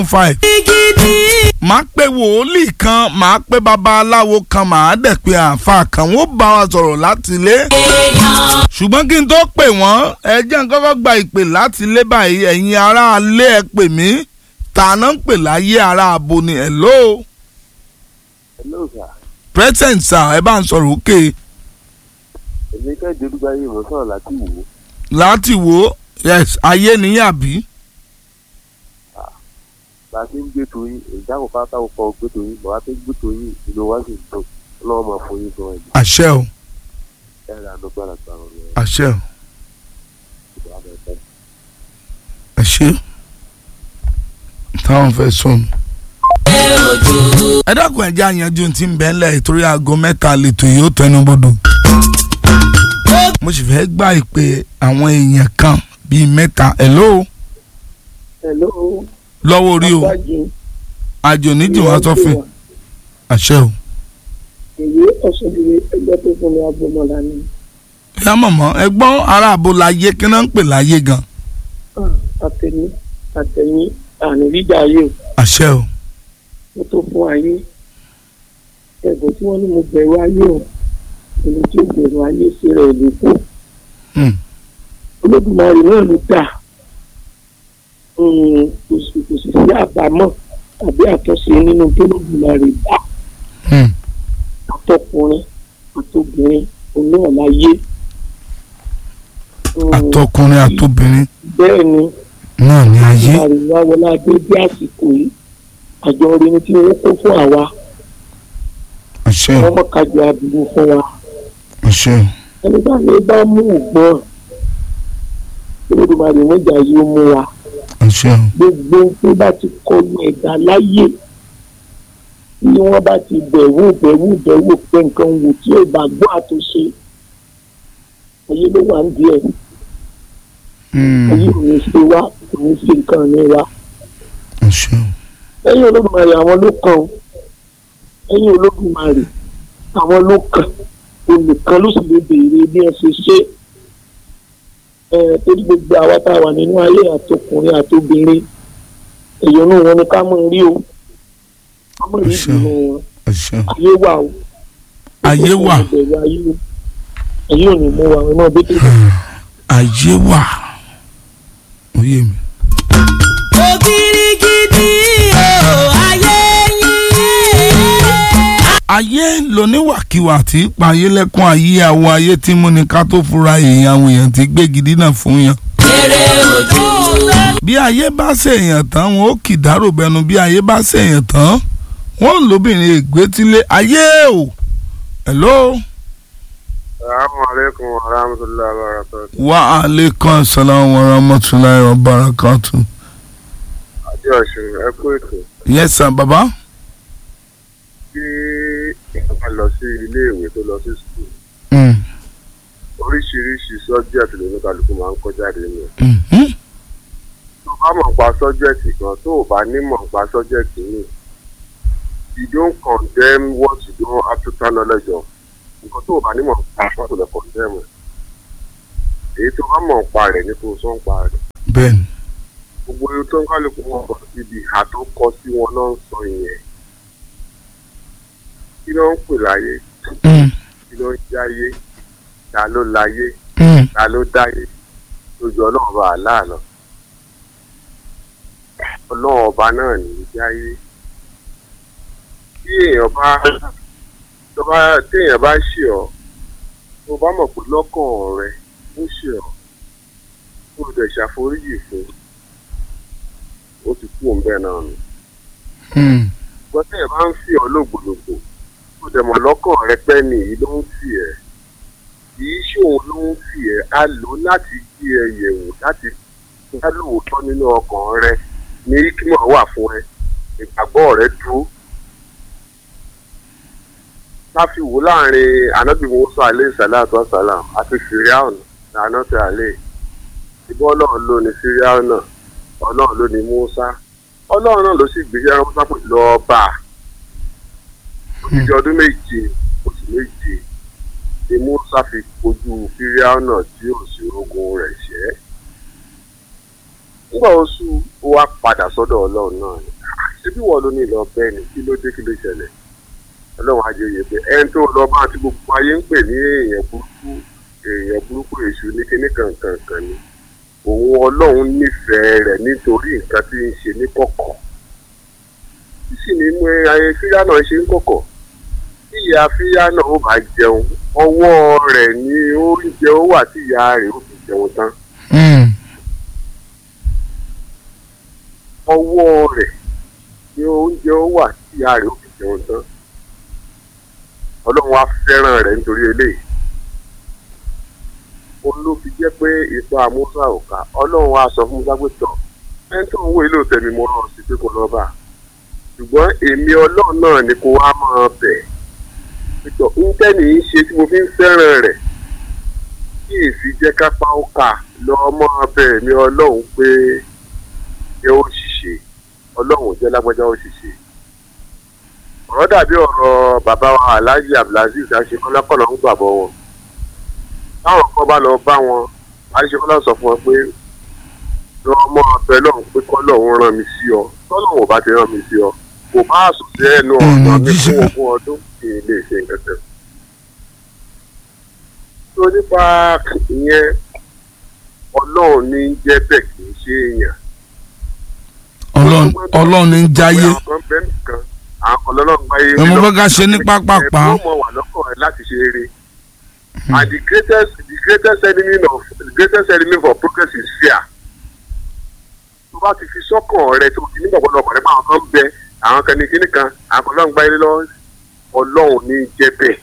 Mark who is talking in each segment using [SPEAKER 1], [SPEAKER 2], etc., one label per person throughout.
[SPEAKER 1] five. máa pe wòlíì kan máa pe babaláwo kan máa dẹ̀ pe àáfàá kan wọ́n bá wa sọ̀rọ̀ láti ilé. ṣùgbọ́n kí n tó pè wọ́n ẹ jẹ́ n kọ́kọ́ gba ìpè láti ilé báyìí ẹ̀yin ará ilé ẹ pè mí tàná ń pè láyé ará abo ni hello.
[SPEAKER 2] hello sir.
[SPEAKER 1] present sir ẹ bá ń sọ̀rọ̀ òkè.
[SPEAKER 2] èmi kẹ́hìndé olúgbáyé mo sọ̀rọ̀ láti wò ó.
[SPEAKER 1] láti wo yes ayé níyàbí.
[SPEAKER 2] bá a ti ń gbé toyin ìjákò pátá ọkọ̀ gbé toyin bàbá tó gbé toyin ìlú wa sì ń tó ọlọ́wọ́ máa fún yín gan ẹ̀jẹ̀
[SPEAKER 1] àṣẹ o
[SPEAKER 2] ẹ̀rọ àdógbàrà gbà wọn lọ
[SPEAKER 1] àṣẹ o
[SPEAKER 2] ìgbà bẹ̀rẹ̀
[SPEAKER 1] àṣẹ táwọn fẹ́ sọnù. ẹ dákun ẹjẹ àyànjú tí ń bẹ ńlẹ̀ ìtorí aago mẹ́ta lẹ́tọ̀ yìí ó tẹnu bodò. mo sì fẹ́ gbà ìpè àwọn èèyàn kan bíi mẹ́ta hello
[SPEAKER 3] hello
[SPEAKER 1] lọ́wọ́ orí o
[SPEAKER 3] Abájé,
[SPEAKER 1] àjò níjìwá sọ́fìn àṣẹ o.
[SPEAKER 3] èyí ọ̀sọ̀dúnrún ẹgbẹ́ tó fún mi agbọ́mọ̀lá ni
[SPEAKER 1] ìyá mọ̀mọ́ ẹgbọ́n ará àbò láyé kí náà ń pè láyé gan
[SPEAKER 3] Ah, àtẹ̀mí àtẹ̀mí àní ríjà ayé o
[SPEAKER 1] àṣẹ o.
[SPEAKER 3] mo tó fún ayé ẹ̀bùn tí wọ́n ní mo bẹ̀rù ayé o èmi tí ó bẹ̀rù ayé sí rẹ̀ ló kù
[SPEAKER 1] Hmm.
[SPEAKER 3] olódùmarè náà ló dà Mm, kò sì kò sì sí àbámọ̀ tàbí àtúnṣe nínú tó lódùmarè dá
[SPEAKER 1] Hmm.
[SPEAKER 3] àtọkùnrin àtobìnrin òun náà láyé. Mm,
[SPEAKER 1] àtọkùnrin àtobìnrin
[SPEAKER 3] bẹ́ẹ̀ ni
[SPEAKER 1] náà ní ayé
[SPEAKER 3] àríwá wọlé adé bí àsìkò yìí àjọ orin tí wọ́n kó fún àwa
[SPEAKER 1] àṣẹ o
[SPEAKER 3] wọ́n mọ̀ kájọ àdúgbò fún wa
[SPEAKER 1] àṣẹ o.
[SPEAKER 3] ẹni bá ní bá mú ògbọ́n olódùmarè mọ́jà yìí ó mú wa
[SPEAKER 1] àṣẹ o.
[SPEAKER 3] gbogbo tó bá ti kọlu ẹ̀dá láyé bí wọ́n bá ti bẹ̀wò bẹ̀wò bẹ̀wò pé nǹkan wò tí ò bá gbọ́ àtúnṣe ayé ló wà ń díẹ̀
[SPEAKER 1] Hmm.
[SPEAKER 3] ayé ò ní ṣe wá kò ní ṣe nǹkan ní wa.
[SPEAKER 1] àṣẹ o.
[SPEAKER 3] lẹ́yìn olódùmarè àwọn ló kàn ó lẹ́yìn olódùmarè àwọn ló kàn olùkan ló sì lè béèrè bí ẹ ṣe ṣe ẹ torí gbogbo àwa tá a wà nínú ayé àtọkùnrin àtobìnrin èèyàn náà wọn ni ká mọ̀ rí o ká mọ̀ rí
[SPEAKER 1] Àṣẹ.
[SPEAKER 3] ìdùnnú wọn
[SPEAKER 1] àṣẹ o.
[SPEAKER 3] ayé wà o
[SPEAKER 1] ayé wà
[SPEAKER 3] Ìbẹ̀rù ayé o ayé ò ní mú wa ọmọ bí tó
[SPEAKER 1] ayé wà ó yé mi.
[SPEAKER 4] ògirigidi o ayé yín.
[SPEAKER 1] ayé lóníwàkiwà tí pa ayé lẹ́kún ayé àwọ̀ ayé tí mú ni ká tó fura èèyàn àwọn èèyàn tí gbé gidi náà fún yàn.
[SPEAKER 4] èrè ojú
[SPEAKER 1] bí ayé bá ṣèèyàn tán wọn ó kì dárò bẹnu bí ayé bá ṣèèyàn tán wọn lóbìnrin ègbétílé ayé o hello
[SPEAKER 2] salaamaleykum wa rahmatulahi wa barakatu.
[SPEAKER 1] wa aleykum salaam wa rahmatulahi wa barakatu.
[SPEAKER 2] àjọ ọ̀sùn ẹ kú ètò
[SPEAKER 1] yes sir baba.
[SPEAKER 2] bí èèyàn bá lọ sí ilé ìwé tó lọ sí sùkúl
[SPEAKER 1] Mm.
[SPEAKER 2] oríṣiríṣi sọ́jẹ́ẹ̀tì ló ní kálukú máa ń kọ́ jáde nù.
[SPEAKER 1] Mhm.
[SPEAKER 2] tó bá mọ̀ nípa sọ́jẹ́ẹ̀tì kan tó o bá ní mọ̀ nípa sọ́jẹ́ẹ̀tì yìí you don't condemn what you don't have total knowledge of nǹkan tó o bá ní mọ̀ nípa wọ́n tó lè condemn ẹ̀ èyí tó bá mọ̀ nípa rẹ̀ ní kó o sọ nípa rẹ̀
[SPEAKER 1] bẹ́ẹ̀ni
[SPEAKER 2] gbogbo ohun tó ń kálukú wọn kọ síbi ìhà tó kọ sí wọn náà ń sọ ìyẹn kí ló ń pè láyé
[SPEAKER 1] Mm.
[SPEAKER 2] kí ló ń jáyé ta ló láyé
[SPEAKER 1] Mm.
[SPEAKER 2] ta ló dáyé lójú ọlọ́run bá aláàánú ọlọ́run ọba náà ní í jáyé bí èèyàn bá tó bá téèyàn bá ṣe ọ tó bá mọ̀ pé lọ́kàn rẹ ó ṣe ọ tó dẹ̀ ṣàforíjì fún ó ti kú òun bẹ́ẹ̀ náà nù
[SPEAKER 1] Mm.
[SPEAKER 2] ṣùgbọ́n téèyàn bá ń fi ọ lògbòlògbò tó dẹ̀ mọ̀ lọ́kàn rẹ pẹ́ nìyí ló ń fi ẹ̀ kì í ṣòun ló ń fi ẹ̀ á lò ó láti gbé ẹ yẹ̀wò láti dá lóòótọ́ nínú ọkàn rẹ ní kímọ̀ wà fún ẹ ìgbàgbọ́ rẹ dúró. láfi wò láàrin anabi musa aleyhi salatu wa salam àti firiaun anọtẹ alẹ ìbọn ọlọ́run ló ní firiaun náà ọlọ́run ló ní musa ọlọ́run náà ló sì gbé yẹn musa pè lọ́ọ́ bá a òjijì ọdún méje oṣù méje ni musa fi kojú firiaun náà tí ò sí ogun rẹ̀ ṣẹ́ nígbà oṣù ó wá padà sọ́dọ̀ ọlọ́run náà ni ṣébí wọ́n ló ní ìlọ bẹ́ẹ̀ ni kí ló dé kí ló ṣẹlẹ̀ ọlọ́run ajé yẹ pé ẹni tó lọ bá ti gbogbo ayé ń pè ní èèyàn burúkú èèyàn burúkú èṣù ní kíní kankan kan ni òun ọlọ́run nífẹ̀ẹ́ rẹ̀ nítorí nǹkan tí ń ṣe ní kọ̀kọ̀ kí sì ní mú ayé fíyà náà ṣe ń kọ̀kọ̀ tí ìyá fíyà náà ó bá jẹun ọwọ́ rẹ̀ ní oúnjẹ ó wà tí ìyá rẹ̀ ó fi jẹun tán
[SPEAKER 1] Hmm.
[SPEAKER 2] ọwọ́ rẹ̀ ní oúnjẹ ó wà tí ìyá rẹ̀ ó fi jẹun tán ọlọ́run wá fẹ́ràn rẹ̀ nítorí eléyìí òun ló fi jẹ́ pé ipa musa ò ká ọlọ́run wá sọ fún musa pé tọ̀ ẹni tó ń wo ilé òtẹ́ mi mo rán ọ sí pé kò lọ́ọ́ bà ṣùgbọ́n èmi ọlọ́run náà ni kò wá máa bẹ̀ pẹ̀tọ̀ ńtẹ́ni ń ṣe tí mo fi ń fẹ́ràn rẹ̀ kí èsì jẹ́ kápá ó kà lọ́ọ́ máa bẹ̀ èmi ọlọ́run pé jẹ́ ó ṣiṣẹ́ ọlọ́run jẹ́ lágbájá ó ṣiṣẹ́ ọ̀rọ̀ dàbí ọ̀rọ̀ bàbá wa alhaji abdulaziz aṣekọ́lákọ́lọ́ ń gbàbọ̀ wọn táwọn kan bá lọ bá wọn aṣekọ́lá sọ fún wọn pé lọ ọmọ ọbẹ̀ lọ́hùn pé kọ́lọ́hún rán mi sí ọ tọ́lọ́hún ò bá ti rán mi sí ọ kò bá sùn sí ẹnu ọ̀nà mi fún ogún ọdún kí n lè ṣe nǹkan tẹ̀. tó nípa ìyẹn ọlọ́run ní jẹ́ bẹ́ẹ̀ kì í ṣe èèyàn
[SPEAKER 1] ọlọ́run ọlọ́run ní ń jáyé
[SPEAKER 2] àwọn kan bẹ́ẹ̀ nìkan àwọn ọlọ́run gbáyé
[SPEAKER 1] ẹ mọ bá ká ṣe ní pápápá
[SPEAKER 2] ẹ mọ̀ wà lọ́kàn rẹ láti ṣe eré and the greatest the greatest enemy of the greatest enemy for progress is fear tó bá ti fi sọ́kàn rẹ tó ti nígbàgbọ́ lọ́kàn rẹ pé àwọn kan ń bẹ àwọn kan ní kíní kan àwọn kan ọlọ́run gbáyé lọ ọlọ́run ní jẹ́ bẹ́ẹ̀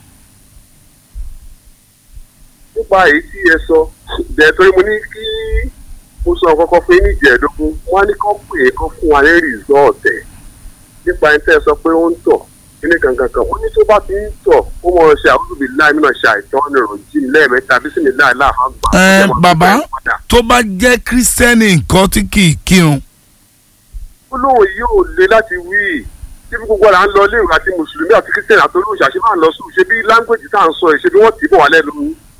[SPEAKER 2] nípa èyí tí ẹ sọ bẹ́ẹ̀ torí mo ní kí mo sọ kọ́kọ́ fún yín ní ìjẹ́ẹ̀dógún wọ́n á ní kọ́ pé kọ́ fún wa ní rìsọ́ọ̀tẹ̀ nípa ẹni tẹ́ ẹ sọ pé ó ń tọ̀ kíní kankan kan wọ́n ní tó bá ti ń tọ̀ ó mọ̀ ṣe àwùjọ bíi láì nínú ṣe àìtọ́ nìrò jí lẹ́ẹ̀mẹ́ta bí sì ní láì láàfà gbà.
[SPEAKER 1] ẹ bàbá tó bá jẹ́ kírísítẹ́nì nǹkan tí kì í kírun
[SPEAKER 2] olóhùn yìí ò le láti wí tí bí gbogbo àlà ń lọ léèrè àti mùsùlùmí àti kírísítẹ́nì àti olóòṣà ṣe máa ń lọ sùn ṣe bí láńgbèjì tá à ń sọ ẹ̀ ṣe bí wọ́n tì í bọ̀ wá lẹ́nu.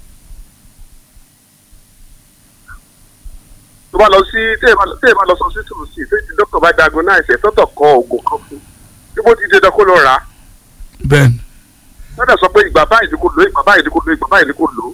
[SPEAKER 2] tó bá lọ sí tẹ́ẹ̀ bá lọ sọ sí tòun sí tí dókítà bá diagnose ẹ̀ tọ́tọ̀ kọ oògùn kan fún bí bó ti dé dán kó lọ rà á
[SPEAKER 1] bẹ́ẹ̀ ni
[SPEAKER 2] lọ́dọ̀ sọ pé ìgbà báyìí ni kò lò ìgbà báyìí ni kò lò ìgbà báyìí ni kò lò.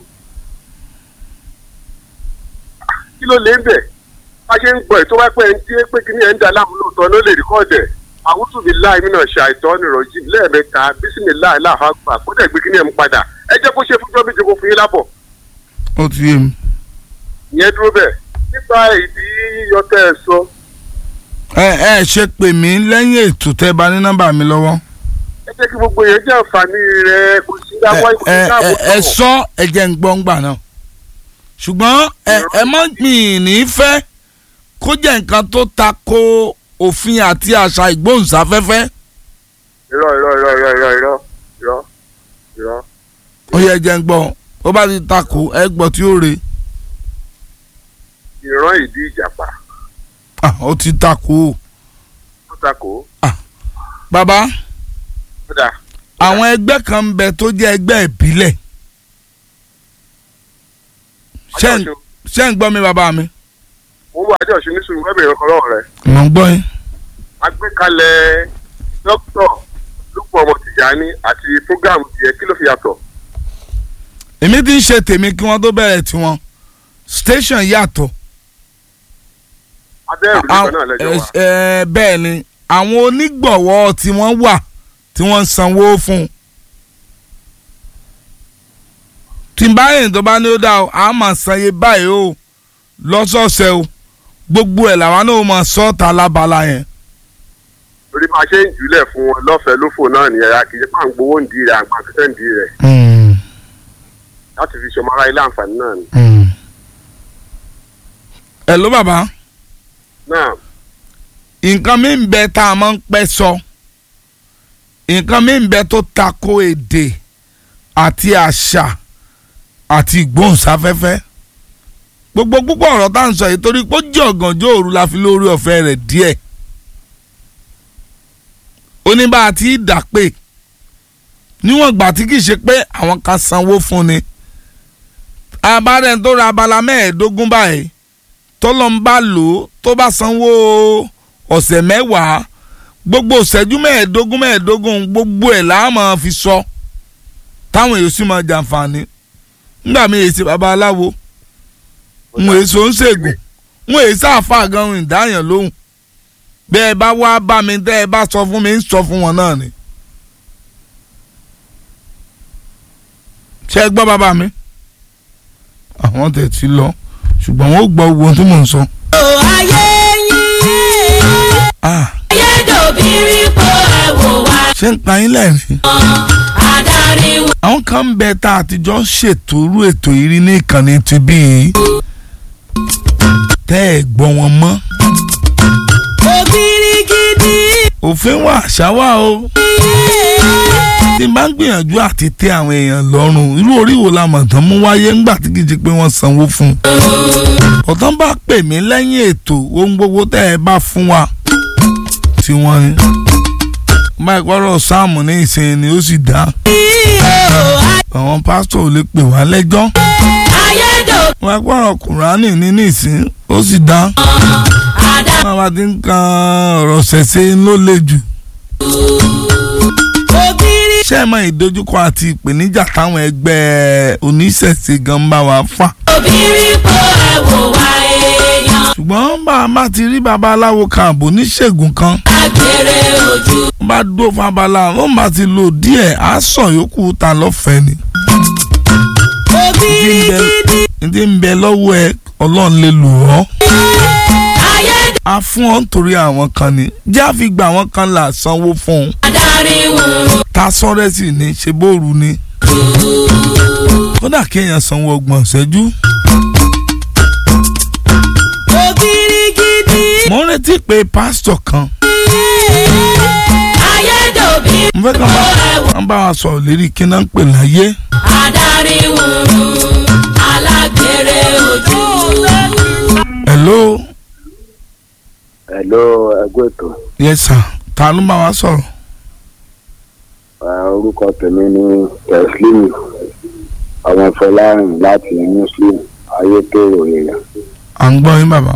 [SPEAKER 2] kí ló lè ń bẹ̀ bá ṣe ń gbọ́ ẹ̀ tó wá pé ẹni tí pé kí ni ẹ̀ ń da láàmú lóòótọ́ ló lè rìkọ́ọ̀dẹ̀ àwùjọ mi láì mí náà ṣe àìtọ́ nìrọ̀jì lẹ́ẹ̀mẹ́ta bísímì láì láàfà gbà kó dẹ̀ gbé kí ni ẹ̀ ń padà ẹ jẹ́ kó ṣe fúnjọ́ méje kó fún yín lábọ̀
[SPEAKER 1] ó ti yé mi.
[SPEAKER 2] ìyẹn dúró bẹ́ẹ̀ nípa ìdí yíyọ tẹ́ ẹ sọ
[SPEAKER 1] ẹ ẹ ṣe pè mí lẹ́yìn ètò tẹ́ bá ní nọ́mbà mi lọ́wọ́
[SPEAKER 2] ẹ jẹ́ kí gbogbo yẹn jẹ́ àǹfààní rẹ̀ kò sí
[SPEAKER 1] ẹ
[SPEAKER 2] dáwọ́ kò sí
[SPEAKER 1] ẹ
[SPEAKER 2] dáàbò
[SPEAKER 1] ẹ ẹ sọ ẹ jẹ́ ń gbọ́ ń gbà náà ṣùgbọ́n ẹ ẹ má gbìn ní fẹ́ kó jẹ́ nǹkan tó ta ko òfin àti àṣà ìgbóhùnsáfẹ́fẹ́
[SPEAKER 2] irọ́ irọ́ irọ́ irọ́ irọ́ irọ́ irọ́ irọ́
[SPEAKER 1] ó yẹ jẹ́ ń gbọ́ ó bá ti ta ko ẹ gbọ́ tí ó re
[SPEAKER 2] ìran ìdí ìjàpá
[SPEAKER 1] Ah, ó ti ta ko
[SPEAKER 2] ó takò
[SPEAKER 1] bàbá
[SPEAKER 2] ó dà
[SPEAKER 1] àwọn ẹgbẹ́ kan ń bẹ tó jẹ́ ẹgbẹ́ ìbílẹ̀ ṣé ń- ṣé ń gbọ́ mi bàbá mi.
[SPEAKER 2] mo ń bọ adé ọ̀ṣun ní sùúrù wẹ́bìrì ọkọ̀ lọ́wọ́ rẹ̀
[SPEAKER 1] mo ń gbọ́ yín.
[SPEAKER 2] agbékalẹ̀ dókítà lúpọ̀ ọmọ tìjàní àti fúgàmù tiẹ̀ kí ló fi yàtọ̀
[SPEAKER 1] èmi ti ń ṣe tèmi kí wọ́n tó bẹ̀rẹ̀ tiwọn station yàtọ̀
[SPEAKER 2] abẹ́rù nípa náà lẹ́jọ́ wa
[SPEAKER 1] ẹ, ẹ, bẹ́ẹ̀ ni àwọn onígbọ̀wọ́ tí wọ́n wà tí wọ́n ń sanwó fún un. tí n bá yẹn tó bá ní ó dá o a máa sanye báyìí o lọ́sọ̀ọ̀sẹ̀ o gbogbo ẹ̀ làwọn náà máa sọ́ọ̀tà lábala yẹn.
[SPEAKER 2] torí máa ṣe ń jùlẹ̀ fún wọn lọ́fẹ̀ẹ́ lófò náà nìyẹn ya kì í ṣe pà ń gbowó ń di rẹ̀ àgbà kẹsẹ̀ ń di rẹ̀ láti fi ṣọmọ ara ilé àǹfààní náà ni.
[SPEAKER 1] ẹ ló bàbá
[SPEAKER 2] náà
[SPEAKER 1] nǹkan mi ń bẹ tá a máa ń pẹ́ sọ nǹkan mi ń bẹ tó tako èdè àti àṣà àti ìgbóhùnsáfẹ́fẹ́ gbogbo púpọ̀ ọ̀rọ̀ tá à ń sọ yìí torí pé ó jẹ́ ọ̀gànjọ́ òru la fi lórí ọ̀fẹ́ rẹ̀ díẹ̀ oníbà àti ìdàpè níwọ̀n ìgbà tí kì í ṣe pé àwọn kan sanwó fún ni abárẹ̀ tó ra abala mẹ́ẹ̀ẹ́dógún báyìí tọ́lọ́ ń bá lò ó tó bá sanwó ọ̀sẹ̀ mẹ́wàá gbogbo ìṣẹ́jú mẹ́ẹ̀ẹ́dógún mẹ́ẹ̀ẹ́dógún gbogbo ẹ̀ là á máa fi sọ táwọn èèyàn sì máa jàǹfààní nígbà mi èyí ṣe babaláwo n èyí so ń ṣègùn n èyí sáfà gan ìdáyàn lóhùn bẹ́ ẹ bá wá bá mi tẹ́ ẹ bá sọ fún mi ń sọ fún wọn náà ni. ṣé ẹ gbọ́ bàbá mi àwọn tẹ̀ ti lọ ṣùgbọ́n wọ́n gbọ́ owó tí mò ń sọ.
[SPEAKER 4] o ayé yín
[SPEAKER 1] Ah,
[SPEAKER 4] ayédòbírí po ẹ̀wò wa
[SPEAKER 1] ṣé ń pa yín lẹ́rìn-ín.
[SPEAKER 4] adarí wa
[SPEAKER 1] àwọn kan ń bẹ tá a ti jọ ṣètò irú ètò ìrí ní ìkànnì ti bí i tẹ́ ẹ̀ gbọ́ wọn mọ́.
[SPEAKER 4] ògiri gidi
[SPEAKER 1] òfin wà àṣà wà o tí n bá ń gbìyànjú àti tẹ́ àwọn èèyàn lọ́rùn irú orí wo la mọ̀ tán mú wáyé ńgbà tí kìí ṣe pé wọ́n sanwó fún un. ọ̀tán bá pè mí lẹ́yìn ètò ohun gbogbo tẹ́ ẹ bá fún wa tí wọ́n ní. bá ìpọ́rọ̀ sáàmù ní ìsìn ni ó sì dá
[SPEAKER 4] o
[SPEAKER 1] àwọn pásítọ̀ ò lè pè wá lẹ́jọ́
[SPEAKER 4] ayédòbírí
[SPEAKER 1] wọ́n ìpọ́rọ̀ kùránì ní nísìn ó sì dá.
[SPEAKER 4] adarí
[SPEAKER 1] wọ́n bá ti ń kan ọ̀rọ̀ ṣẹ̀ṣẹ̀ ló le jù.
[SPEAKER 4] ògiri
[SPEAKER 1] ṣé ẹ mọ ìdojúkọ àti ìpèníjà táwọn ẹgbẹ́ oníṣẹ̀ṣe gan bá wa fà.
[SPEAKER 4] òbírí po ẹ̀wò wa èèyàn
[SPEAKER 1] ṣùgbọ́n bá a bá ti rí babaláwo kan àbò oníṣègùn kan
[SPEAKER 4] agbèrè ojú
[SPEAKER 1] wọ́n bá dó fún babaláwo wọ́n bá ti lò díẹ̀ á sàn yòókù ta lọ́fẹ̀ẹ́ ni.
[SPEAKER 4] ògiri gidi
[SPEAKER 1] ní ti ń bẹ lọ́wọ́ ẹ ọlọ́run lè lò ọ́.
[SPEAKER 4] ayédòbírí
[SPEAKER 1] a fún ọ nítorí àwọn kan ni jẹ́ àfi gba àwọn kan là sanwó fún un.
[SPEAKER 4] adarí wọn
[SPEAKER 1] ta sọ́rẹ́ sì ni ṣe bóoru ni. kódà kéèyàn sanwó ọgbọ̀n ṣẹ́jú.
[SPEAKER 4] ògiri gidi
[SPEAKER 1] mo ń retí pé pásítọ̀ kan
[SPEAKER 4] ayédòbírí
[SPEAKER 1] mo fẹ́ kàn bá wọn bá wa sọ̀rọ̀ lérí kí náà ń pè láyé.
[SPEAKER 4] adarí wọn alágbèrè ojú.
[SPEAKER 1] hello
[SPEAKER 2] Hello ẹgbẹ́ ètò
[SPEAKER 1] yes sir ta ló bá wa sọ̀rọ̀.
[SPEAKER 2] Eh, orúkọ tèmi ni teslim ọmọ fọlárin láti muslim ayétòrò èèyàn
[SPEAKER 1] à ń gbọ́ yín bàbá.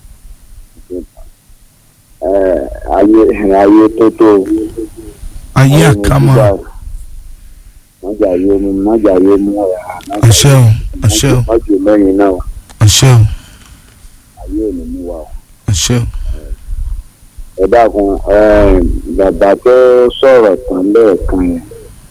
[SPEAKER 2] Eh, ayé ayé tó tó
[SPEAKER 1] ayé àkámọ́
[SPEAKER 2] mọ́jà yé mu mọ́jà yé mu ọ̀rọ̀
[SPEAKER 1] àṣẹ o àṣẹ o
[SPEAKER 2] mọ́jù lẹ́yìn náà
[SPEAKER 1] àṣẹ o
[SPEAKER 2] ayé ò ní mú wa o.
[SPEAKER 1] àṣẹ o.
[SPEAKER 2] ẹ dákun eh, bàbá tó sọ̀rọ̀ tán lẹ́ẹ̀kan yẹn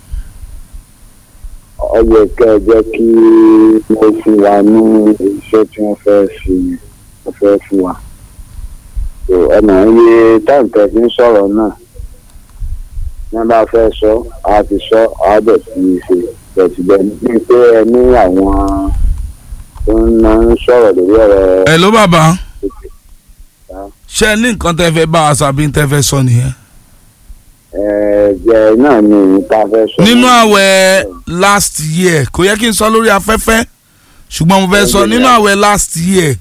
[SPEAKER 2] ó yẹ kẹ́ ẹ jẹ́ kí wọ́n fún wa ní iṣẹ́ tí wọ́n fẹ́ fi wọ́n fẹ́ fún wa. So, ọ̀nà iye táǹtẹ̀ fi ń sọ̀rọ̀ náà ní wọ́n bá fẹ́ sọ á ti sọ á bẹ̀ sí í ṣe bẹ̀tìbẹ̀ ní pé ẹ ní àwọn tó ń ná ń sọ̀rọ̀ lórí ọ̀rọ̀
[SPEAKER 1] ẹ ló bàbá
[SPEAKER 2] Ah.
[SPEAKER 1] ṣé ẹ ní nǹkan tẹ́ fẹ́ bá a sàbí tẹ́ fẹ́ sọ nìyẹn.
[SPEAKER 2] ẹ̀ẹ́dẹ̀ náà ni èyí tá a fẹ́ sọ.
[SPEAKER 1] nínú àwẹ̀ last year kò yẹ kí n sọ lórí afẹ́fẹ́ ṣùgbọ́n mo fẹ́ sọ nínú àwẹ̀ last year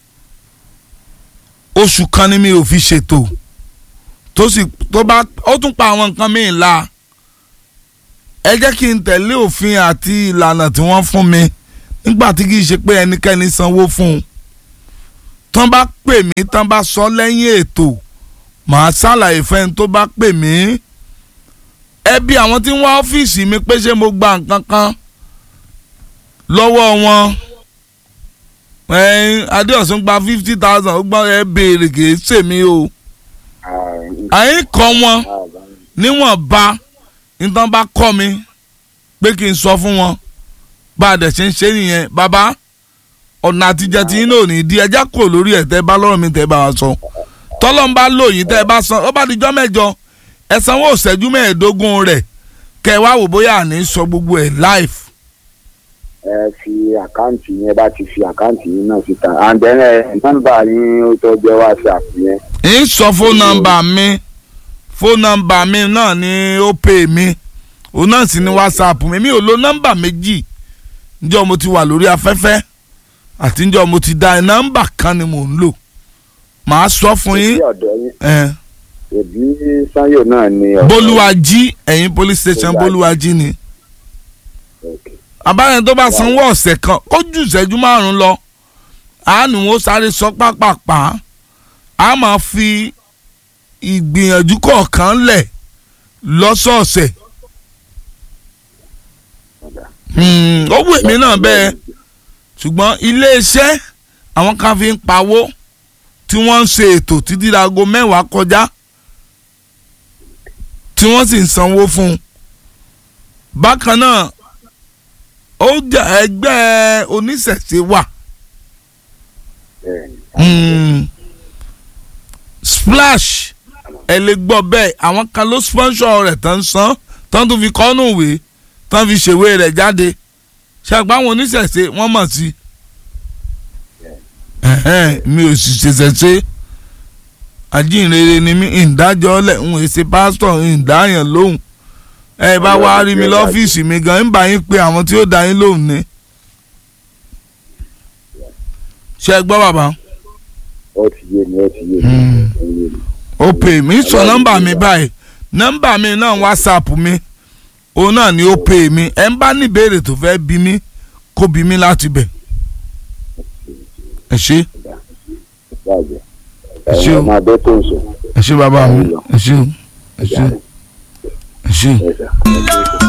[SPEAKER 1] oṣù kan ni mi ò fi ṣètò tó sì tó bá ó tún pa àwọn nǹkan míì la ẹ jẹ́ kí n tẹ̀lé òfin àti ìlànà tí wọ́n fún mi nígbà tí kì í ṣe pé ẹnikẹ́ni sanwó fún un tán bá pè mí tán bá sọ lẹ́yìn ètò màá ṣàlàyé fẹ́ni tó bá pè mí ẹbí àwọn tí ń wá ọ́fíìsì mi pé ṣé mo gba nǹkan kan lọ́wọ́ wọn ẹ̀yin adéọ̀sùn gba fifty thousand ó gbọ́ ẹ béèrè kì í ṣèmi o àyín kọ́ wọn níwọ̀nba nítorí bá kọ́ mi pé kí n sọ fún wọn bá a dẹ̀ ṣe ń ṣe nìyẹn bàbá ọ̀nà àtijọ́ tí yín náà ò ní di ẹjẹ́ kò lórí ẹ̀ tẹ́ bá lọ́rọ̀ mi tẹ́ bá wa sọ tọ́lọ́ ń bá lò yín tẹ́ bá san ó bá dijọ́ mẹ́jọ ẹ sanwó ìṣẹ́jú mẹ́ẹ̀ẹ́dógún rẹ̀ kẹ́ ẹ wá wò bóyá àní sọ gbogbo ẹ̀ live.
[SPEAKER 2] ẹ fi àkáǹtì yẹn bá ti fi àkáǹtì yín náà síta and then ẹ nọ́mbà yín ó tó jẹ́ whatsapp yẹn.
[SPEAKER 1] ń sọ fóònù nọ́mbà mi fóònù nọ́mbà mi náà ni ó pè mí òun náà sì ní whatsapp mi mi ò lo nọ́mbà méjì njọ́ mo ti wà lórí afẹ́fẹ́ àti njọ́ mo ti da nọ́mbà kan ni mò ń lò màá sọ fún yín
[SPEAKER 2] sí ọ̀dọ̀ yín
[SPEAKER 1] ẹ
[SPEAKER 2] èbí sanyo náà ni ọ̀dọ̀
[SPEAKER 1] bólúwàjí ẹ̀yìn police station bólúwàjí ni
[SPEAKER 2] Okay.
[SPEAKER 1] abáyẹn tó bá sanwó ọ̀sẹ̀ kan ó ju ìṣẹ́jú márùn-ún lọ a ní wọn sáré sọ pápápá a máa fi ìgbìyànjú kọ̀ọ̀kan lẹ̀ lọ́sọ̀ọ̀sẹ̀ Hmm, ó wù mí náà bẹ́ẹ̀ ṣùgbọ́n iléeṣẹ́ àwọn kan fi ń pawó tí wọ́n ń ṣe ètò títí dago mẹ́wàá kọjá tí wọ́n sì ń sanwó fún un bákan náà ó jẹ́ ẹgbẹ́ oníṣẹ̀ṣe wà Mm. splash ẹ lè gbọ́ bẹ́ẹ̀ àwọn kan ló sponsor rẹ̀ tán san tán tó fi kọ́nù ìwé tán fi ṣèwé rẹ̀ jáde ṣàgbọ́n àwọn oníṣẹ̀ṣe wọ́n mọ̀ sí Ẹ̀hẹ́n, mi ò sì ṣẹ̀ṣẹ̀ ṣe ajínrere ni mí ìdájọ́ lẹ̀ ń ṣe pásítọ̀ ìdáyàn lóhùn ẹ bá wá rí mi lọ́fíìsì mi gan ń bá yín pé àwọn tí ó dá yín lóhùn ni ṣe gbọ́ bàbá
[SPEAKER 5] ó ti yé mi ó ti yé mi.
[SPEAKER 1] Hmm.
[SPEAKER 5] ó yé mi.
[SPEAKER 1] ó pè mí sọ nọ́mbà mi báyìí nọ́mbà mi náà whatsapp mi òun náà ni ó pè mí ẹ ń bá ní ìbéèrè tó fẹ́ bí mi kó bí mi láti bẹ̀ ẹ ṣé
[SPEAKER 5] báyìí
[SPEAKER 1] Ẹ ṣé o.
[SPEAKER 5] ẹ̀yin ọmọ adé tó ń sùn
[SPEAKER 1] ẹ ṣé bàbá mi ẹ ṣé o ẹ ṣé ẹ ṣé.
[SPEAKER 5] ẹ̀sà.